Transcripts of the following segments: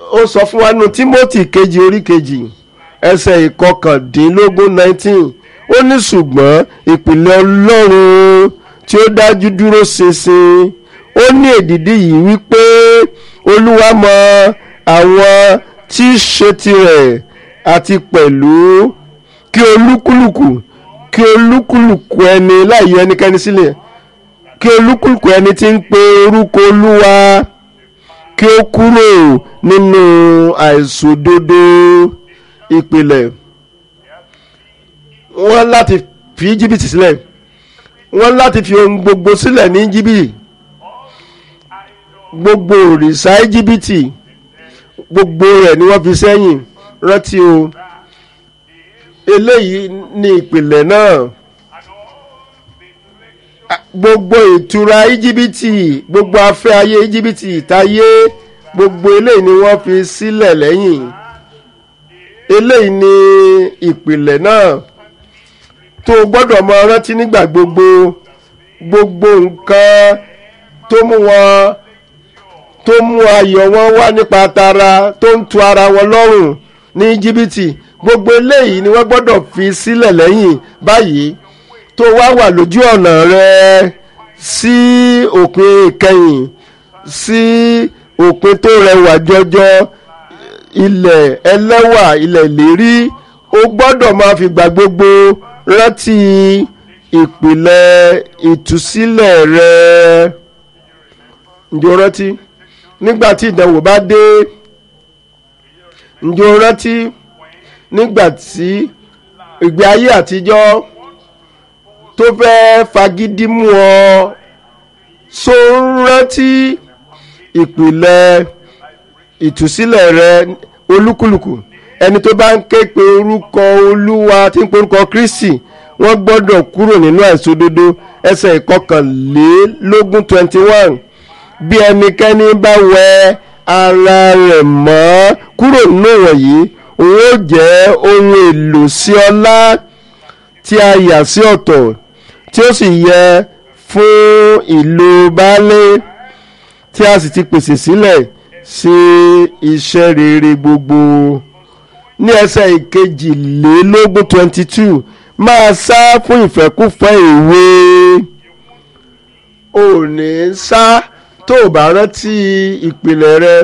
ó sọ fún wa nínú Timothy kejì orí kejì ẹsẹ̀ ìkọkàndínlógún nineteen ó ní ṣùgbọ́n ìpìlẹ̀ Ọlọ́run tí ó dájú dúró ṣinṣin ó ní èdìdí yìí wípé Olúwa mọ àwọn tí í ṣe tirẹ̀ àti pẹ̀lú kí olúkúlùkù kí olúkúlùkù ẹni láì yọ ẹnikẹ́ni sílẹ̀ kí olúkúlùkù ẹni tí ń pe orúkọ Olúwa kí ó kúrò nínú àìṣòdodo ìpìlẹ̀ wọ́n láti fi jìbìtì sílẹ̀ wọ́n láti fi ohun gbogbo sílẹ̀ ní jìbìtì gbogbo òrìṣà íjíbítì gbogbo rẹ̀ ni wọ́n fi sẹ́yìn rántí o eléyìí ni ìpìlẹ̀ náà gbogbo ìtura íjíbítì gbogbo afẹ́ ayé íjíbítì ìtayé gbogbo eléyìí ni wọ́n fi sílẹ̀ lẹ́yìn eléyìí ni ìpìlẹ̀ náà tó o gbọ́dọ̀ máa rántí nígbà gbogbo gbogbo nǹkan tó mú wọn tó mú ayọ̀ wọn wá nípa tara tó ń tu ara wọn lọ́rùn ní jìbìtì gbogbo eléyìí ni wọ́n gbọ́dọ̀ fi sílẹ̀ lẹ́yìn báyìí tó wá wà lójú ọ̀nà rẹ sí òpin ìkẹyìn sí òpin tó rẹwà jọjọ ilẹ̀ ẹlẹ́wà ilẹ̀ ìlérí ó gbọ́dọ̀ máa fi gbà gbogbo rántí ìpìlẹ̀ ìtúsílẹ̀ rẹ ǹjẹ́ o rántí nígbà tí ìdánwò bá dé ǹjẹ́ o rántí nígbà tí ìgbé ayé àtijọ́ tó fẹ́ fagídí mú ọ so ń rántí ìpìlẹ̀ ìtúsílẹ̀ rẹ olúkúlùkù ẹni tó bá ń ké pe orúkọ olúwa tí ń pe orúkọ kristi wọ́n gbọ́dọ̀ kúrò nínú àìṣòdodo ẹsẹ̀ ìkọkànlélógún twenty one bí ẹnikẹ́ni bá wẹ ara rẹ̀ mọ́ kúrò nínú wọ̀nyí òun ó jẹ́ ohun èlò sí ọlá tí a yà sí ọ̀tọ̀ tí ó sì yẹ fún ìlò baálé tí a sì ti pèsè sílẹ̀ sí iṣẹ́ rere gbogbo ní ẹsẹ̀ ìkejìlélógún twenty two máa sá fún ìfẹ́kúfẹ́ ìwé ò ní sá tó o bá rántí ìpìlẹ̀ rẹ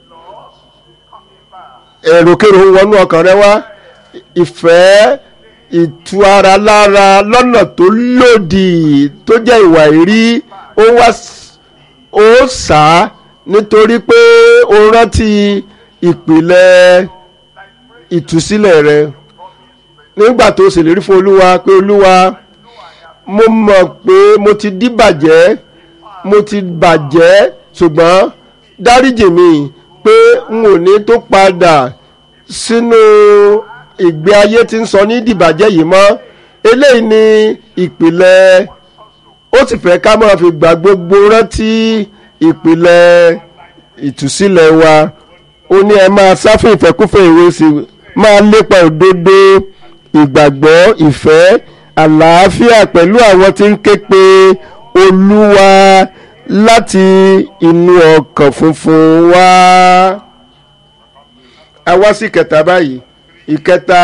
èròkèrò wọnú ọkàn rẹ wá ìfẹ́ ìtu ara lára lọ́nà tó lòdì tó jẹ́ ìwà ìrí ó wá ó sá nítorí pé o rántí ìpìlẹ̀ ìtúsílẹ̀ rẹ nígbà tó ṣèlérí fún olúwa pé olúwa mo mọ̀ pé mo ti díbàjẹ́ mo ti bàjẹ́ ṣùgbọ́n dáríjì mi pé n ò ní tó padà sínú ìgbé ayé tí ń sọ ní dìbàjẹ́ yìí mọ́ eléyìí ni ìpìlẹ̀ ó sì fẹ́ ká máa fi gbà gbogbo rántí ìpìlẹ̀ ìtúsílẹ̀ wa ó ní ẹ máa sá fún ìfẹ́kúfẹ́ ìwé sí máa lépa òdodo ìgbàgbọ́ ìfẹ́ àlàáfíà pẹ̀lú àwọn tí ń ké pe olúwa láti inú ọkàn funfun wá. a wá sí ìkẹta báyìí ìkẹta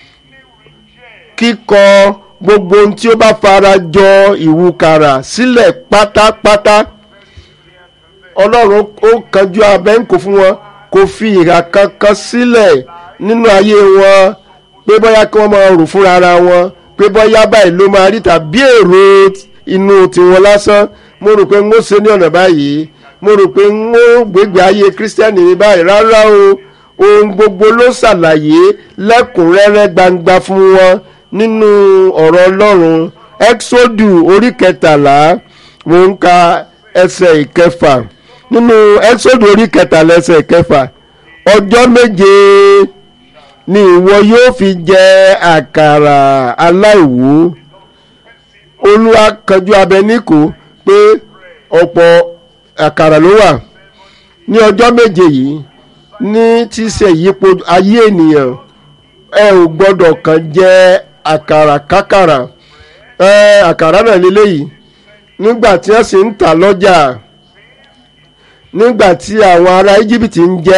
kíkọ gbogbo ohun tí ó bá fara jọ ìwúkàrà sílẹ̀ pátápátá ọlọ́run ó kanjú abẹ́ǹkò fún wọn kò fi ìhà kankan sílẹ̀ nínú ayé wọn pé bóyá kí wọ́n máa rò fúnra ara wọn pé bóyá báyìí ló máa rí tàbí èrò inú tiwọn lásán mo rò pé n ó ṣe ní ọ̀nà báyìí mo rò pé n ó gbégbé ayé kírísítẹ́nì ní báyìí rárá o ohun gbogbo ló ṣàlàyé lẹ́kùnrẹ́rẹ́ gbangba fún wọn nínú ọ̀rọ̀ ọlọ́run exodu orí kẹtàlá mo ń ka ẹsẹ̀ ìkẹfà nínú exodu orí kẹtàlá ẹsẹ̀ ìkẹfà ọjọ́ méje ni ìwọ yóò fi jẹ àkàrà aláìwú olúwa kanjú abẹ níkò pé ọ̀pọ̀ àkàrà ló wà ní ọjọ́ méje yìí ní tí ṣe ìyípo ayé ènìyàn ẹ ò gbọ́dọ̀ kàn jẹ àkàrà kákàrà ẹ àkàrà náà lélẹ́yìí nígbà tí wọ́n sì ń tà lọ́jà nígbà tí àwọn ará íjíbítì ń jẹ